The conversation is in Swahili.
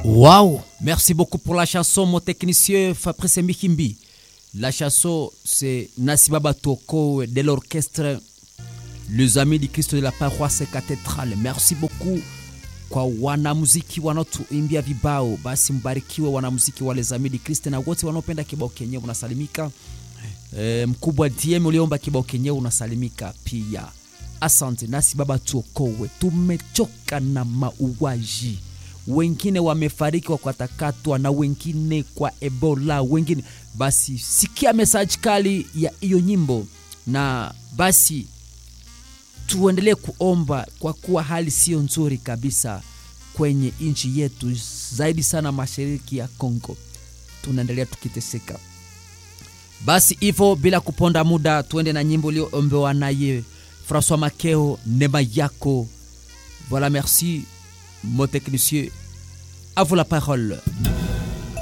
Waouh Merci beaucoup pour la chanson, mon technicien Fabrice Mikimbi. La chanson, c'est Nasibaba Toko de l'orchestre Les Amis du Christ de la paroisse cathédrale. Merci beaucoup kwa wanamuziki wanaotuimbia vibao. Basi mbarikiwe wanamuziki wa Les Amis du Christ na wote wanaopenda kibao kenyewe, unasalimika. E, mkubwa DM uliomba kibao kenyewe unasalimika pia. Asante. Nasi baba tuokowe, tumechoka na mauaji wengine wamefariki kwa kukatakatwa na wengine kwa Ebola, wengine basi. Sikia mesaji kali ya hiyo nyimbo, na basi tuendelee kuomba kwa kuwa hali sio nzuri kabisa kwenye nchi yetu, zaidi sana mashariki ya Kongo, tunaendelea tukiteseka. Basi hivyo bila kuponda muda, tuende na nyimbo iliyoombewa naye François Makeo, neema yako. Voilà, merci mon technicien. À vous la parole.